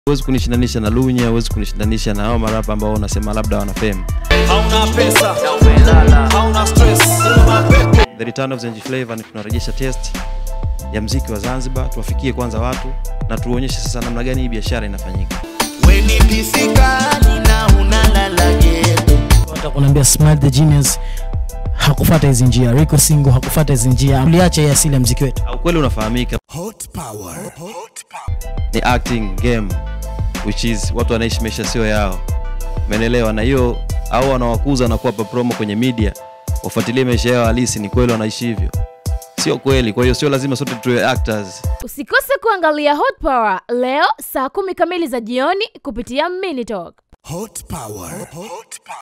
huwezi kunishindanisha na lunya huwezi kunishindanisha na hao marapa ambao unasema labda wana fame hauna pesa na umelala hauna stress una mapepe the return of Zenji Flavor ni tunarejesha test ya mziki wa Zanzibar tuwafikie kwanza watu na tuonyeshe sasa namna gani hii biashara inafanyika weni pisikali na unalala geto Hata kunaambia Smart the Genius hakufata hizi njia, Rico Singo hakufata hizi njia, uliacha hii asili ya mziki wetu. au kweli unafahamika hot power hot power ni acting game which is watu wanaishi maisha sio yao umeelewa na hiyo au wanawakuza na kuwapa promo kwenye media wafuatilie maisha yao halisi ni kweli wanaishi hivyo sio kweli kwa hiyo sio lazima sote tuwe actors Usikose kuangalia Hot Power leo saa kumi kamili za jioni kupitia Minitalk. hot power hot power